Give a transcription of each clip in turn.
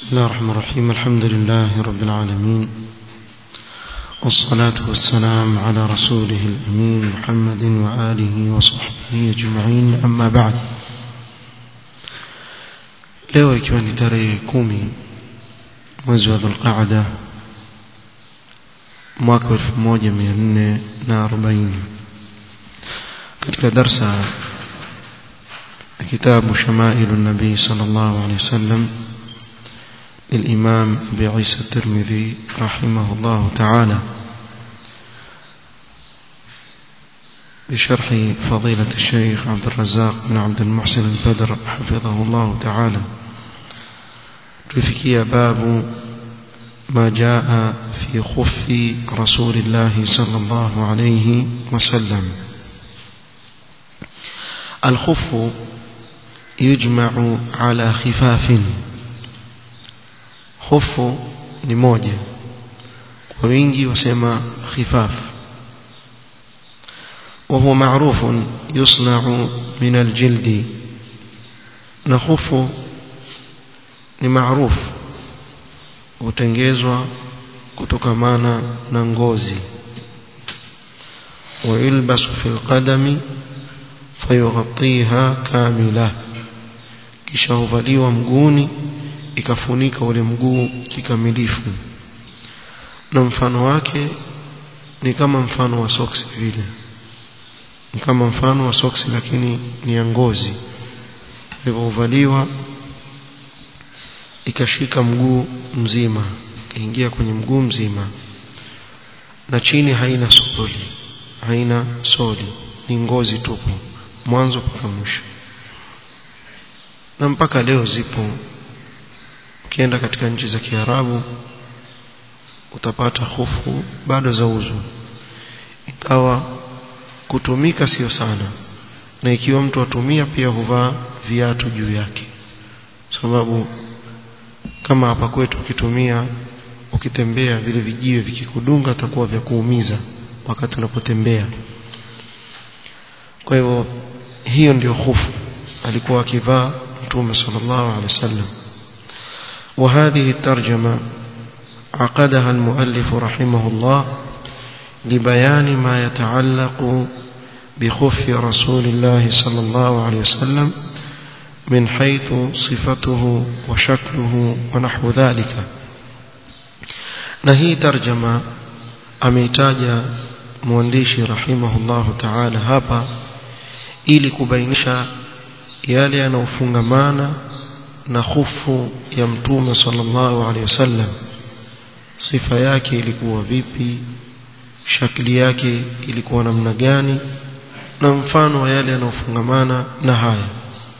الله الرحمن الرحيم الحمد لله رب العالمين والصلاة والسلام على رسوله الأمين محمد وآله وصحبه أجمعين أما بعد leo ikiwa ni tarehe kumi mwezi wa dhulqaada mwaka elfu moja mia nne na arobaini katika darsa kitabu shamailu nabii sal llahu alehi wasallam للإمام أبي عيسى الترمذي رحمه الله تعالى بشرح فضيلة الشيخ عبد الرزاق بن عبد المحسن البدر حفظه الله تعالى تفكي باب ما جاء في خف رسول الله صلى الله عليه وسلم الخف يجمع على خفاف hofu ni moja kwa wingi wasema khifaf وهو معروف يصنع من الجلد نخف ni maarufu hutengezwa kutokamana na ngozi ويلبس في القدم فيغطيها كاملة kisha huvaliwa mguuni ikafunika ule mguu kikamilifu na mfano wake ni kama mfano wa soksi vile ni kama mfano wa soksi lakini ni ya ngozi hivyo huvaliwa ikashika mguu mzima ikaingia kwenye mguu mzima na chini haina soli haina soli ni ngozi tupu mwanzo mpaka mwisho na mpaka leo zipo ukienda katika nchi za Kiarabu utapata hofu bado zauzwa ikawa kutumika sio sana na ikiwa mtu atumia pia huvaa viatu juu yake sababu kama hapa kwetu ukitumia ukitembea vile vijiwe vikikudunga atakuwa vya kuumiza wakati unapotembea kwa hivyo hiyo ndio hofu alikuwa akivaa mtume sallallahu alaihi wasallam وهذه الترجمة عقدها المؤلف رحمه الله لبيان ما يتعلق بخف رسول الله صلى الله عليه وسلم من حيث صفته وشكله ونحو ذلك نهي ترجمة أميتاج موانديشي رحمه الله تعالى هابا ili kubainisha yale yanayofungamana na hofu ya mtume sallallahu alaihi wasallam sifa yake ilikuwa vipi shakli yake ilikuwa namna gani na mfano wa yale yanayofungamana na haya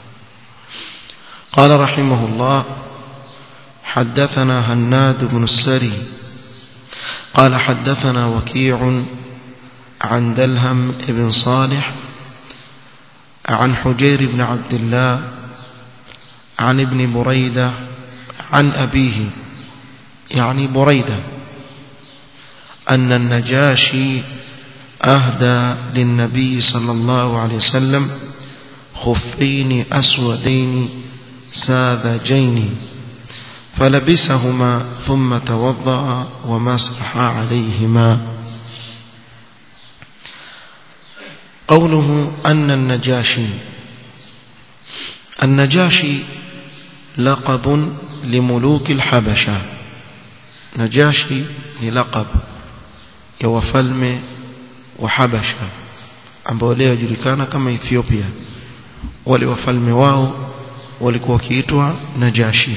قال رحمه الله حدثنا هناد بن السري قال حدثنا وكيع عن دلهم بن صالح عن حجير بن عبد الله عن ابن بريدة عن أبيه يعني بريدة أن النجاشي أهدى للنبي صلى الله عليه وسلم خفين أسودين ساذجين فلبسهما ثم توضأ ومسح عليهما قوله أن النجاشي النجاشي لقب لملوك الحبشة نجاشي للقب يوفلم وحبشة ambao leo julikana kama Ethiopia wale wafalme wao walikuwa wakiitwa Najashi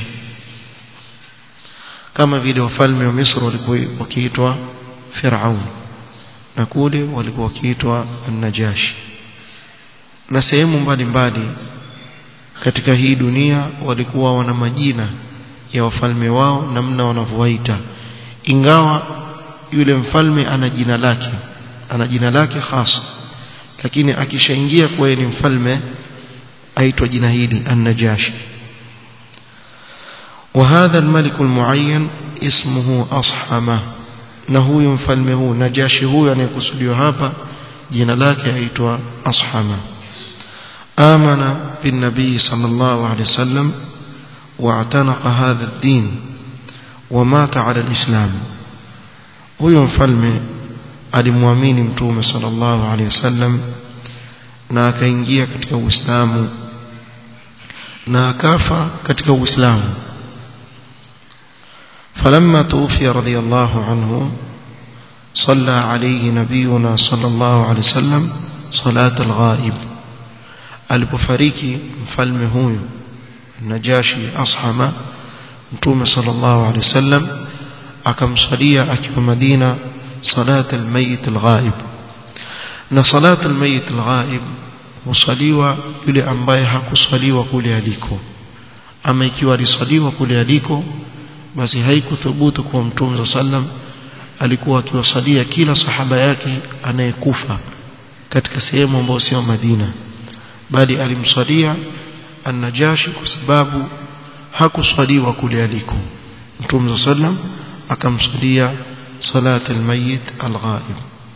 kama vile wafalme wa Misri walikuwa wakiitwa Firaun na kule walikuwa wakiitwa Najashi na sehemu mbalimbali katika hii dunia walikuwa wana majina ya wafalme wao namna wanavyowaita ingawa yule mfalme ana jina lake ana jina lake hasa lakini akishaingia kuwa ni mfalme aitwa jina hili an-najashi وهذا الملك المعين اسمه أصحمة na huyu mfalme huu najashi huyu anayekusudiwa hapa jina lake aitwa ashama amana bin nabii sallallahu alaihi wasallam واعتنق هذا الدين ومات على الإسلام huyo mfalme alimwamini mtume sallallahu alaihi wasallam na akaingia katika Uislamu na akafa katika Uislamu فلما توفي رضي الله عنه صلى عليه نبينا صلى الله عليه وسلم صلاة الغائب alipofariki mfalme huyu Najashi Ashama Mtume sallallahu alaihi wasallam akamsalia akiwa Madina salat almayit alghaib na salat almayit alghaib husaliwa yule ambaye hakusaliwa kule aliko ama ikiwa alisaliwa kule aliko basi haikuthubutu kwa Mtume sallam alikuwa akiwasalia kila sahaba yake anayekufa katika sehemu ambayo sio Madina bali alimsalia an-Najashi kwa sababu hakuswaliwa kule aliko Mtume sallam akamsalia salat al-mayyit al-ghaib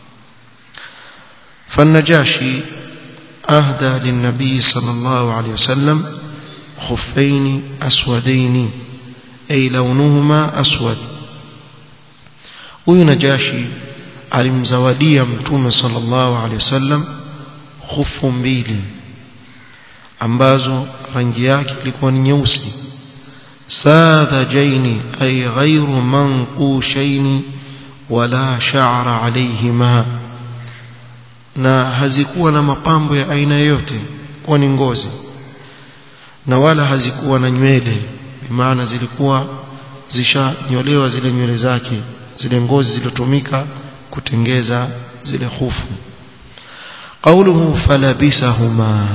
فالنجاشي أهدى للنبي صلى الله عليه وسلم خفين أسودين أي لونهما أسود huyu Najashi alimzawadia mtume sallallahu alaihi wasallam khufu mbili ambazo rangi yake ilikuwa ni nyeusi sadhajaini ay ghairu manqushaini wala sha'ra alayhima na hazikuwa na mapambo ya aina yoyote kwa ni ngozi na wala hazikuwa na nywele maana zilikuwa zishanyolewa zile nywele zake zile ngozi zilizotumika kutengeza zile khufu قوله فلبسهما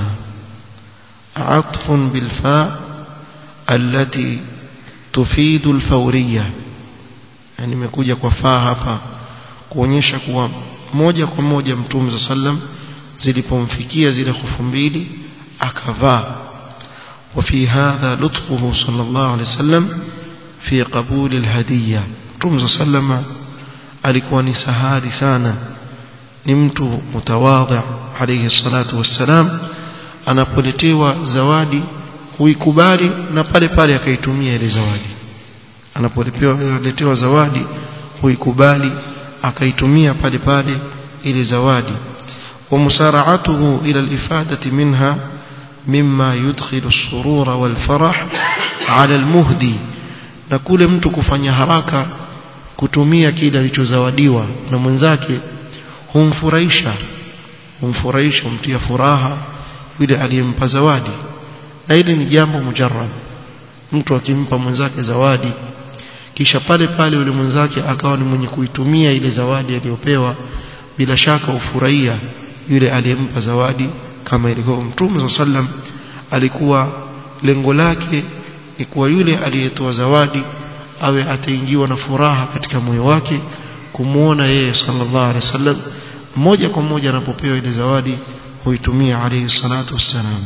عطف بالفاء التي تفيد الفورية يعني imekuja kwa faa hapa kuonyesha kuwa moja kwa moja mtume sallam zilipomfikia zile khufu mbili akavaa وفي هذا لطفه صلى الله عليه وسلم في قبول الهديه Mtume sallama alikuwa ni sahari sana ni mtu mutawadhi alayhi salatu wassalam anapoletewa zawadi huikubali na pale pale akaitumia ile zawadi anapoletewa zawadi huikubali akaitumia pale pale ile zawadi ومسارعته إلى الإفادة منها مما يدخل السرور والفرح على المهدي na kule mtu kufanya haraka kutumia kile alichozawadiwa na mwenzake humfurahisha humfurahisha humtia furaha yule aliyempa zawadi na hili ni jambo mujarrab mtu akimpa mwenzake zawadi kisha pale pale yule mwenzake akawa ni mwenye kuitumia ile zawadi aliyopewa bila shaka ufurahia yule aliyempa zawadi kama ilivyo Mtume sallam alikuwa lengo lake ni kuwa yule aliyetoa zawadi awe ataingiwa na furaha katika moyo wake kumuona yeye sallallahu alaihi wasallam moja kwa moja anapopewa ile zawadi huitumia alayhi salatu wassalam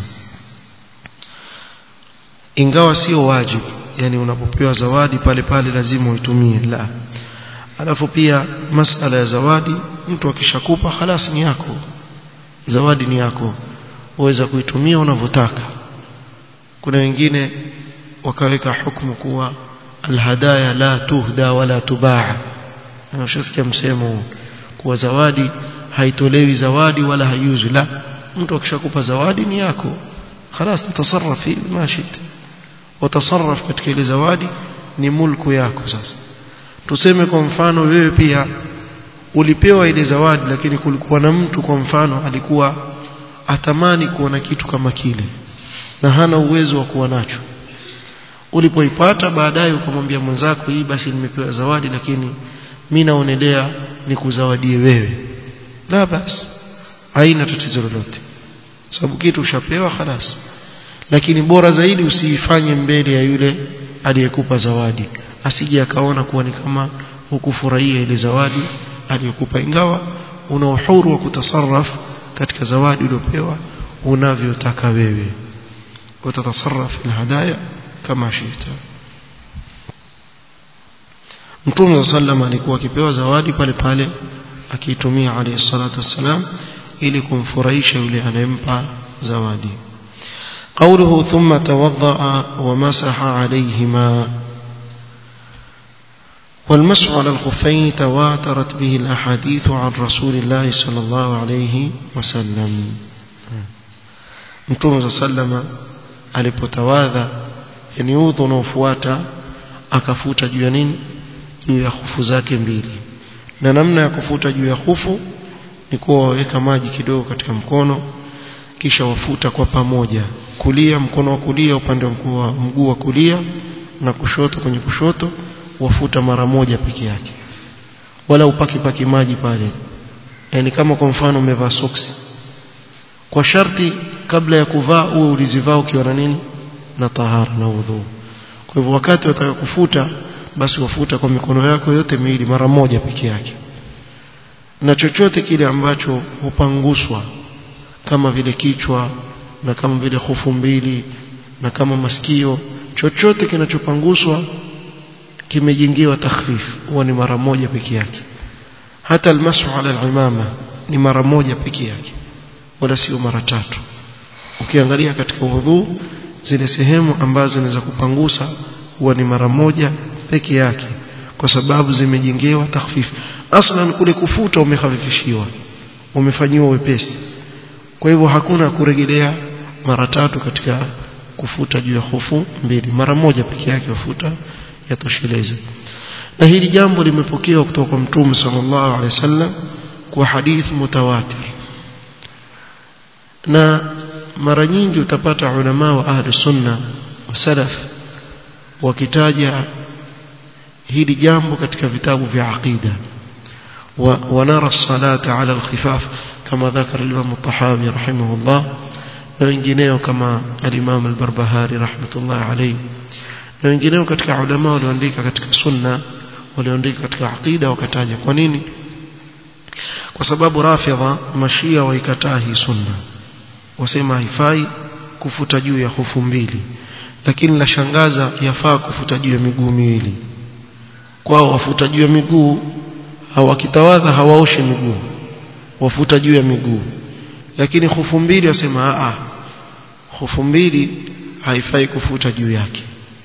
ingawa sio wajibu yani unapopewa zawadi pale pale lazima uitumie la alafu pia masala ya zawadi mtu akishakupa khalas ni yako zawadi ni yako uweza kuitumia unavyotaka kuna wengine wakaweka hukumu kuwa alhadaya la tuhda wala tubaa unashasikia msemo kuwa zawadi haitolewi zawadi wala hayuzu la mtu akishakupa zawadi ni yako خلاص تتصرف فيه ما شئت وتصرف katika ile zawadi ni mulku yako sasa tuseme kwa mfano wewe pia ulipewa ile zawadi lakini kulikuwa na mtu kwa mfano alikuwa atamani kuona kitu kama kile na hana uwezo wa kuwa nacho ulipoipata baadaye ukamwambia mwenzako hii basi nimepewa zawadi lakini mimi naonelea nikuzawadie wewe la basi haina tatizo lolote sababu kitu ushapewa khalas lakini bora zaidi usiifanye mbele ya yule aliyekupa zawadi asije akaona kuwa ni kama hukufurahia ile zawadi aliyokupa ingawa una uhuru wa kutasarraf katika zawadi uliopewa unavyotaka wewe utatasarraf alhadaya kama shita Mtume sallam alikuwa akipewa zawadi pale pale akiitumia alayhi salatu wassalam ili kumfurahisha yule anayempa zawadi قوله ثم توضأ ومسح عليهما والمسح على الخفين تواترت به الأحاديث عن رسول الله صلى الله عليه وسلم Mtume sallama alipotawadha yani udhu unaofuata akafuta juu ya nini juu ya hufu zake mbili na namna ya kufuta juu ya hufu ni kuwa waweka maji kidogo katika mkono kisha wafuta kwa pamoja kulia mkono wa kulia upande wa mguu wa kulia na kushoto kwenye kushoto wafuta mara moja peke yake wala upaki paki maji pale yani kama kwa mfano umevaa soksi kwa sharti kabla ya kuvaa uwe ulizivaa ukiwa na nini na tahara na udhu kwa hivyo wakati wataka kufuta basi wafuta kwa mikono yako yote miwili mara moja peke yake na chochote kile ambacho hupanguswa kama vile kichwa na kama vile hofu mbili na kama masikio chochote kinachopanguswa kimejengewa takhfif huwa ni mara moja peke yake hata almasu ala alimama ni mara moja peke yake wala sio mara tatu ukiangalia katika udhu zile sehemu ambazo ni za kupangusa huwa ni mara moja peke yake kwa sababu zimejengewa takhfif aslan kule kufuta umehafifishiwa umefanyiwa wepesi kwa hivyo hakuna kurejelea mara tatu katika kufuta juu ya hofu mbili mara moja peke yake wafuta yatosheleza na hili jambo limepokewa kutoka kwa mtume sallallahu alaihi wasallam kwa hadith mutawatir na mara nyingi utapata ulama wa ahli sunna wa salaf wakitaja hili jambo katika vitabu vya aqida ونرى الصلاة على الخفاف كما ذكر الإمام الطحاوي رحمه الله na wengineo kama al-Imam al-Barbahari rahmatullah alayhi na wengineo katika ulama walioandika katika sunna walioandika katika aqida wakataja kwa nini kwa sababu rafidha mashia waikataa hii sunna wasema haifai kufuta juu ya hofu mbili lakini la shangaza yafaa kufuta juu ya miguu miwili kwao wafuta juu ya miguu hawakitawadha hawaoshi miguu wafuta juu ya miguu lakini hofu mbili wasema a hofu mbili haifai kufuta juu yake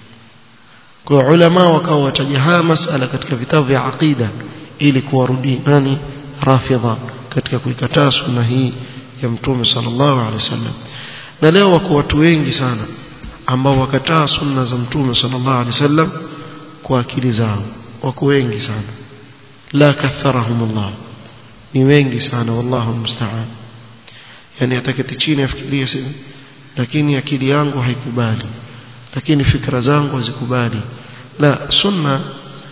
kwa ulama wakawa wataja haya masala katika vitabu vya aqida ili kuwarudi nani rafidha katika kuikataa sunna hii ya mtume sallallahu alaihi wasallam na leo wako watu wengi sana ambao wakataa sunna za mtume sallallahu alaihi wasallam kwa akili zao wako wengi sana la katharahum Allah ni wengi sana wallahu musta'an yani ataketi chini afikirie sasa lakini akili yangu haikubali lakini fikra zangu hazikubali la sunna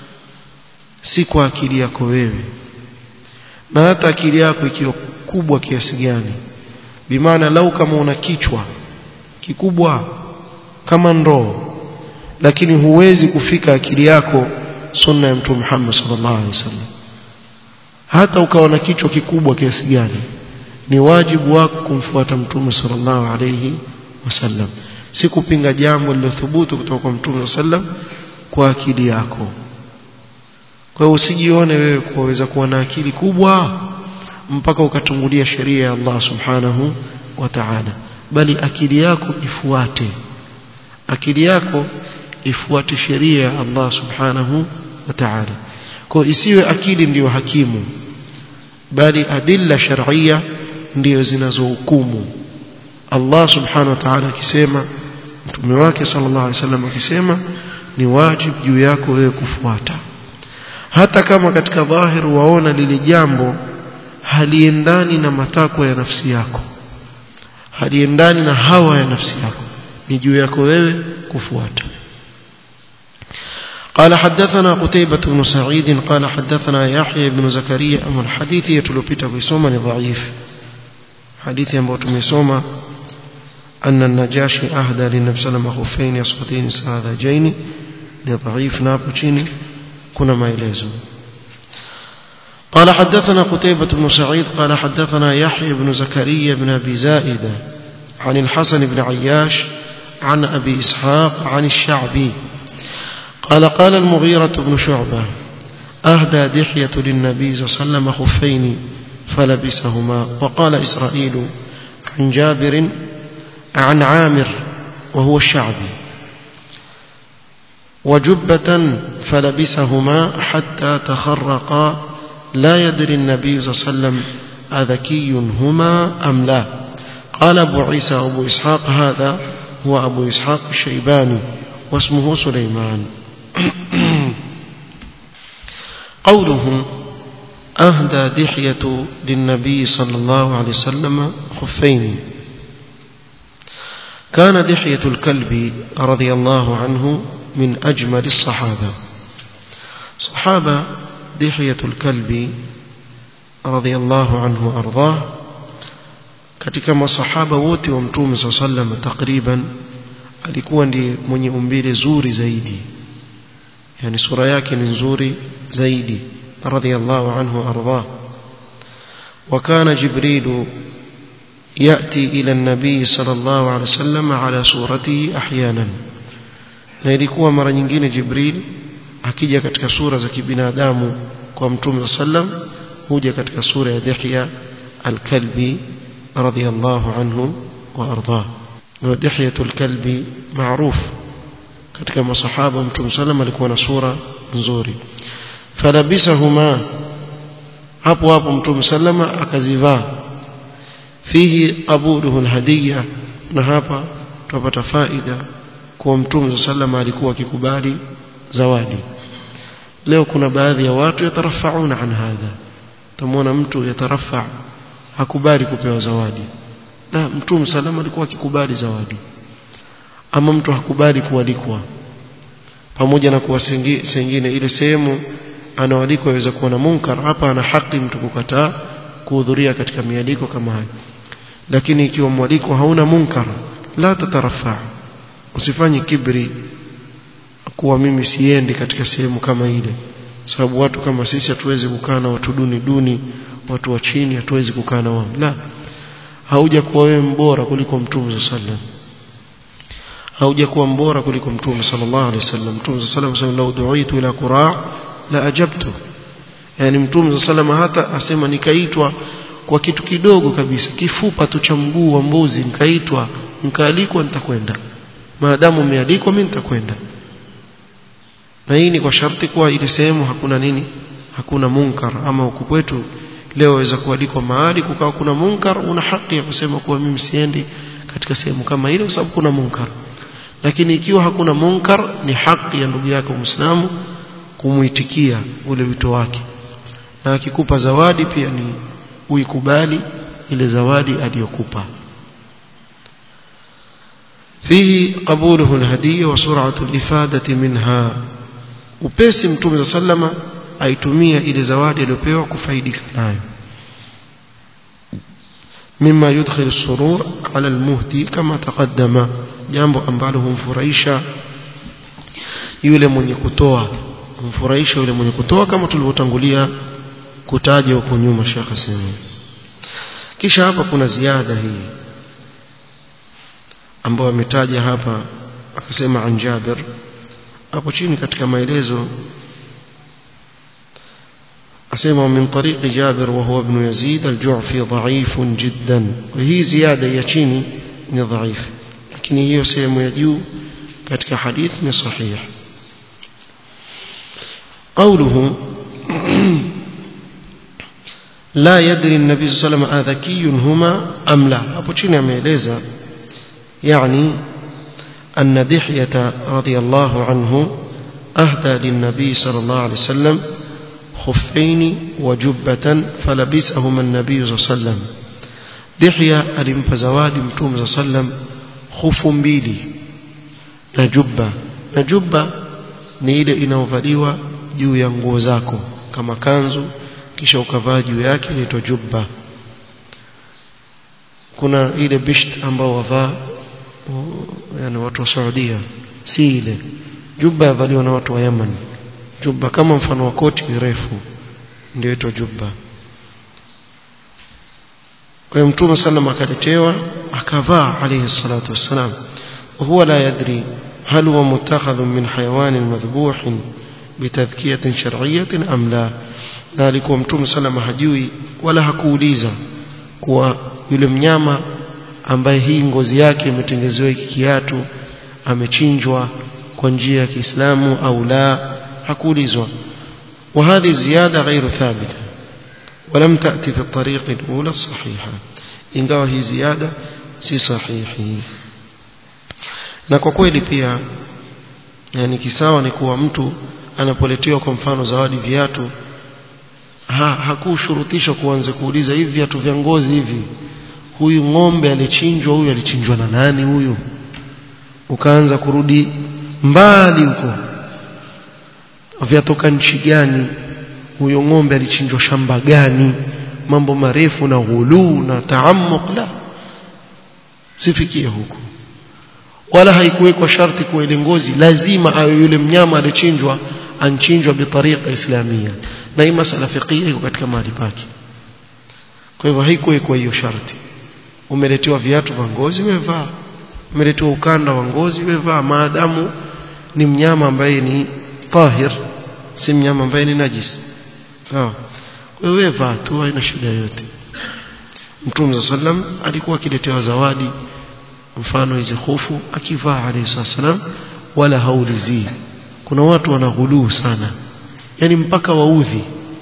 si kwa akili yako wewe na hata akili yako ikiwa kubwa kiasi gani bimaana lau kama una kichwa kikubwa kama ndoo lakini huwezi kufika akili yako sunna ya mtume Muhammad sallallahu alaihi wasallam hata ukawa na kichwa kikubwa kiasi gani ni wajibu wako kumfuata mtume sallallahu alaihi wasallam si kupinga jambo lilothubutu kutoka kwa mtume sallam kwa akili yako kwa hiyo usijione wewe kuweza kuwa na akili kubwa mpaka ukatungulia sheria ya Allah subhanahu wa ta'ala bali akili yako ifuate akili yako ifuate sheria ya Allah subhanahu wa ta'ala kwa isiwe akili ndiyo hakimu bali adilla shar'iyya ndiyo zinazohukumu Allah subhanahu wa ta'ala akisema mtume wake sallallahu alaihi wasallam akisema ni wajibu juu yako wewe kufuata hata kama katika dhahir waona lile jambo haliendani na matakwa ya nafsi yako haliendani na hawa ya nafsi yako ni juu yako wewe kufuata قال حدثنا قتيبة بن سعيد قال حدثنا يحيى بن زكريا أم الحديث يتلوبيتا بيسوما ضعيف حديث ينبوت ميسوما أن النجاشي أهدى للنبي صلى الله عليه وسلم خفين يسقطين ساذجين لضعيف نابوتشيني كنا ما يلازم قال حدثنا قتيبة بن سعيد قال حدثنا يحيى بن زكريا بن أبي زائدة عن الحسن بن عياش عن أبي إسحاق عن الشعبي قال قال المغيرة بن شعبة أهدى دحية للنبي صلى الله عليه وسلم خفين فلبسهما وقال إسرائيل عن جابر عن عامر وهو الشعبي وجبة فلبسهما حتى تخرقا لا يدري النبي صلى الله عليه وسلم أذكي هما أم لا قال أبو عيسى أبو إسحاق هذا هو أبو إسحاق الشيباني واسمه سليمان قوله أهدى دحية للنبي صلى الله عليه وسلم خفين كان دحية الكلب رضي الله عنه من أجمل الصحابة صحابة دحية الكلب رضي الله عنه وأرضاه katika masahaba wote wa mtume saa sallam takriban alikuwa ndiye mwenye umbile zuri zaidi yani sura yake ni nzuri zaidi radhiallahu anhu ardah وكان جبريل يأتي إلى النبي صلى الله عليه وسلم على صورته أحيانا na ilikuwa mara nyingine Jibril akija katika sura za kibinadamu kwa mtume sallam huja katika sura ya Dihya al-Kalbi radiyallahu anhu wa ardah na Dihya al-Kalbi maarufu katika masahaba mtume sallam alikuwa na sura nzuri falabisahuma hapo hapo mtume sallama akazivaa fihi qabuluhu alhadiya na hapa tupata faida kwa mtume sallama alikuwa akikubali zawadi leo kuna baadhi ya watu yatarafauna an hadha tamwona mtu yatarafa hakubali kupewa zawadi na mtume sallama alikuwa akikubali zawadi ama mtu hakubali kualikwa pamoja na kuwa sengine ile sehemu anaoalikwa aweza kuwa na munkar hapa ana haki mtu kukataa kuhudhuria katika mialiko kama hayo lakini ikiwa mwaliko hauna munkar la tatarafa usifanye kibri kuwa mimi siendi katika sehemu kama ile sababu watu kama sisi hatuwezi kukaa na watu duni duni watu wa chini hatuwezi kukaa na wao la hauja kuwa wewe mbora kuliko mtume sallam hauja kuwa mbora kuliko mtume sallallahu alaihi wasallam mtume sallallahu alaihi wasallam lau duitu ila qura la ajabtu yani mtume sallallahu hata asema nikaitwa kwa kitu kidogo kabisa kifupa tu cha mguu wa mbuzi nikaitwa nikaalikwa nitakwenda maadamu umealikwa mimi nitakwenda na hii ni kwa sharti kuwa ile sehemu hakuna nini hakuna munkar ama huku kwetu leo waweza kualikwa mahali kukawa kuna munkar una haki ya kusema kuwa mimi siendi katika sehemu kama ile kwa sababu kuna munkar lakini ikiwa hakuna munkar ni haki ya ndugu yako Muislamu kumuitikia ule wito wake na akikupa zawadi pia ni uikubali ile zawadi aliyokupa فيه قبوله الهدية وسرعة الإفادة منها upesi mtume sallama aitumia ile zawadi aliyopewa kufaidika nayo mima yudkhil surur ala almuhdi kama taqaddama jambo ambalo humfurahisha yule mwenye kutoa humfurahisha yule mwenye kutoa kama tulivyotangulia kutaja huko nyuma Sheikh asema kisha hapa kuna ziada hii ambayo ametaja hapa akasema an Jabir hapo chini katika maelezo asema min tariq Jabir wa huwa ibn Yazid al-Ju'fi dha'if jiddan hii ziada ya chini ni dhaif lakini hiyo sehemu ya juu katika hadith ni sahih قوله لا يدري النبي صلى الله عليه وسلم أذكي هما أم لا hapo chini ameeleza يعني أن دحية رضي الله عنه أهدى للنبي صلى الله عليه وسلم خفين وجبة فلبسهما النبي صلى الله عليه وسلم دحية alimpa zawadi mtume صلى الله عليه وسلم khufu mbili na jubba na jubba ni ile inayovaliwa juu ya nguo zako kama kanzu kisha ukavaa juu yake inaitwa jubba kuna ile bisht ambao wavaa yani watu wa Saudia si ile jubba yavaliwa na watu wa Yemen jubba kama mfano wa koti refu ndio inaitwa jubba kwa hiyo mtume sallam akaletewa akavaa alayhi salatu wassalam huwa la yadri hal huwa mutakhadh min hayawan madhbuh bitadhkiyah shar'iyyah am la na alikuwa mtume sallam hajui wala hakuuliza kuwa yule mnyama ambaye hii ngozi yake imetengezewa hiki kiatu amechinjwa kwa njia ya Kiislamu au la hakuulizwa وهذه زيادة غير ثابتة ولم تأتي في الطريق الأولى الصحيحة ingawa hii ziada si sahihi na kwa kweli pia yani kisawa ni kuwa mtu anapoletewa kwa mfano zawadi viatu ha, hakushurutishwa kuanza kuuliza hivi viatu vya ngozi hivi huyu ng'ombe alichinjwa huyu alichinjwa na nani huyu ukaanza kurudi mbali huko vyatoka nchi gani huyo ng'ombe alichinjwa shamba gani mambo marefu na ghuluu na taammuq la sifikie huko wala haikuwekwa sharti kuwa ile ngozi lazima awe yule mnyama alichinjwa anchinjwa bitariqa islamia na hii masala fiqhia iko katika mahali pake kwa hivyo haikuwekwa hiyo sharti umeletewa viatu vya ngozi wevaa umeletewa ukanda wa ngozi wevaa maadamu ni mnyama ambaye ni tahir si mnyama ambaye ni najis sawa kwa hiyo wevaa tu haina shida yote Mtume sallam alikuwa akiletewa zawadi mfano hizi hofu akivaa alayhi salam wala haulizii kuna watu wanaghuluu sana yani mpaka waudhi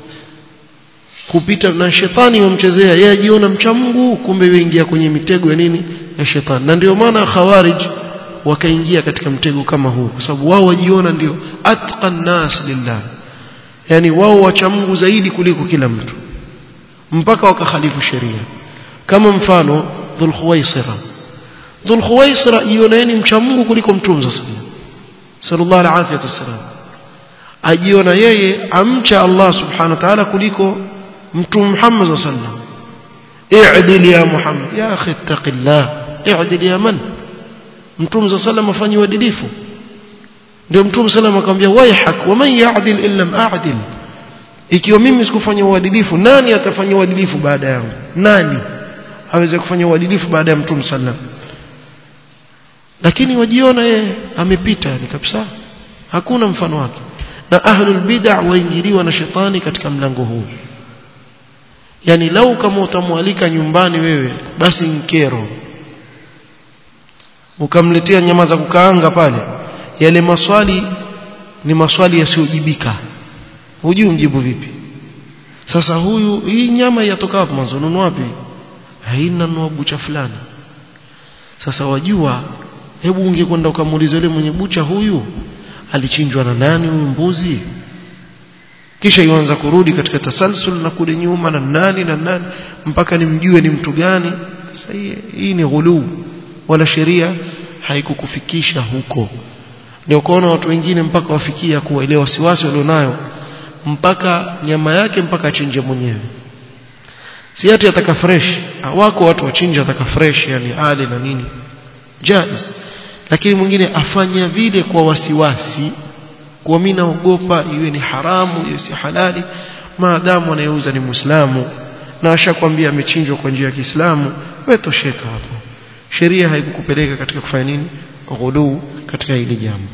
kupita na shetani wamchezea yeye ajiona mcha Mungu kumbe yuingia kwenye mitego ya nini ya shetani na ndio maana khawarij wakaingia katika mtego kama huu kwa sababu wao wajiona ndio atqan nas lillah yani wao wacha Mungu zaidi kuliko kila mtu mpaka wakakhalifu sheria kama mfano dhul khuwaisira dhul khuwaisira ioneni mcha Mungu kuliko mtume sallallahu alaihi wasallam ajiona yeye amcha Allah subhanahu wa ta'ala kuliko mtume Muhammad sallallahu i'dil ya Muhammad ya akhi ittaqillah i'dil ya man mtume sallallahu afanye uadilifu ndio mtume sallallahu akamwambia waihak wa man ya'dil illa a'dil ikiwa mimi sikufanya uadilifu nani atafanya uadilifu baada yangu nani aweze kufanya uadilifu baada ya mtume sallallahu lakini wajiona yeye amepita ni kabisa hakuna mfano wake na ahlul bid'ah waingiliwa na shetani katika mlango huu yani lau kama utamwalika nyumbani wewe basi nkero ukamletea nyama za kukaanga pale yale maswali ni maswali yasiyojibika hujui mjibu vipi sasa huyu hii nyama yatoka wapi mwanzo nunua wapi haina nunua bucha fulani sasa wajua hebu ungekwenda ukamuuliza yule mwenye bucha huyu alichinjwa na nani huyu mbuzi kisha yuanza kurudi katika tasalsul na kule nyuma na nani na nani mpaka nimjue ni mtu gani sasa hii, hii ni ghuluu wala sheria haikukufikisha huko ndio kuona watu wengine mpaka wafikia kuwa ile wasiwasi walionayo mpaka nyama yake mpaka achinje mwenyewe si ati ataka fresh wako watu wachinja ataka fresh yani ale na nini jaiz lakini mwingine afanya vile kwa wasiwasi kwa mimi naogopa iwe ni haramu iwe si halali maadamu anayeuza ni muislamu na ashakwambia amechinjwa kwa njia ya Kiislamu wewe tosheka hapo sheria haikukupeleka katika kufanya nini ghuluu katika hili jambo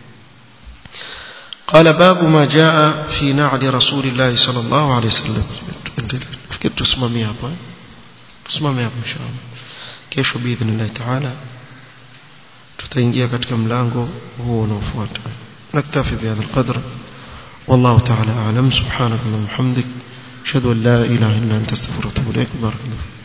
قال باب ما جاء في نعل رسول الله صلى الله عليه وسلم fikiri tusimamie hapa tusimamie hapa inshallah kesho biidhnillah taala tutaingia katika mlango huo unaofuata naktafi bihadha alqadr والله تعالى أعلم سبحانك اللهم وبحمدك أشهد أن لا إله إلا أنت استغفرك وأتوب إليك بارك الله